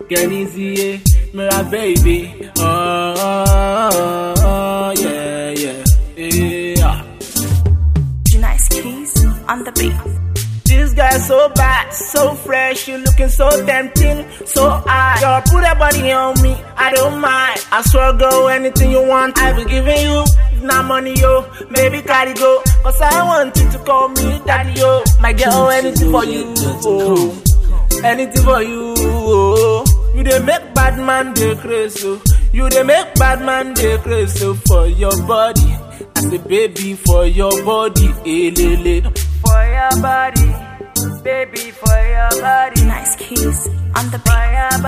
Kenny my baby. Oh, oh, oh, yeah, yeah, yeah. Nice keys on the beat. This guy so bad, so fresh, you looking so tempting, so high. Girl, put that body on me, I don't mind. I swear, go anything you want, I be giving you. If not money, yo, maybe carry go. Cause I want you to call me daddy, yo. My girl, anything for you, oh. Anything for you, oh. You dey make bad man dey crazy, oh. You dey make bad man dey crazy oh, for your body. I say baby for your body, eh, lele. For your body, baby, for your body. Nice keys on the For beat. your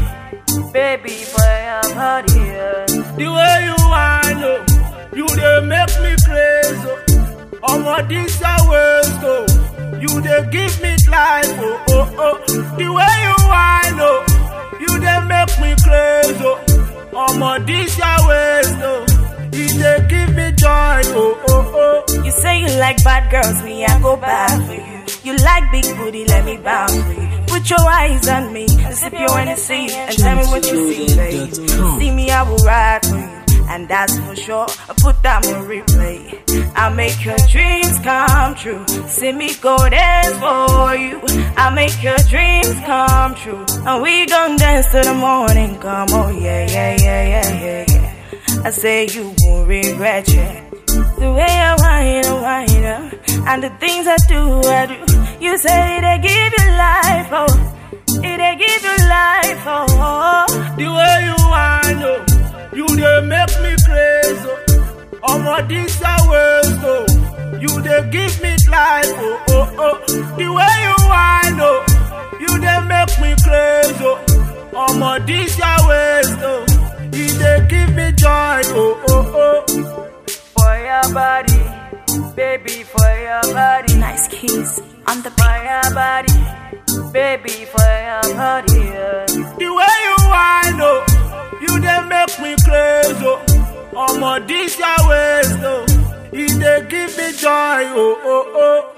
body, baby, for your body. Yeah. The way you whine, oh, you dey make me crazy. Oh. Omo, this your ways, oh. You dey give me life, oh, oh, oh. The way you whine, oh, you dey make me crazy. Oh. Omo, this your ways, oh. You dey give me joy, oh, oh, oh. You say you like bad girls, me I go bad for you. You like big booty, let me bow for you. Put your eyes on me and sip your Hennessy and tell me what you see, babe. See me, I will ride for you, and that's for sure. I put that on replay. I'll make your dreams come true. See me go dance for you. I'll make your dreams come true, and we gon' dance till the morning come. Oh yeah, yeah, yeah, yeah, yeah, yeah. I say you won't regret it. The way I whine, I whine, uh, and the things I do, I do. You say they give you life, oh, they give you life, oh. oh. The way you whine, oh, you dey make me crazy. Oh. Omo, this your ways, oh. You dey give me life, oh, oh, oh. The way you whine, oh, you dey make me crazy. Oh. Omo, this your ways, oh. You dey give me joy, oh, oh, oh. For your body, baby, for your body. Nice keys on the For beat. your body, baby, for your body. Yeah. The way you whine, oh, you dey make me crazy. Oh. Omo, this your ways, oh. You dey give me joy, oh, oh, oh.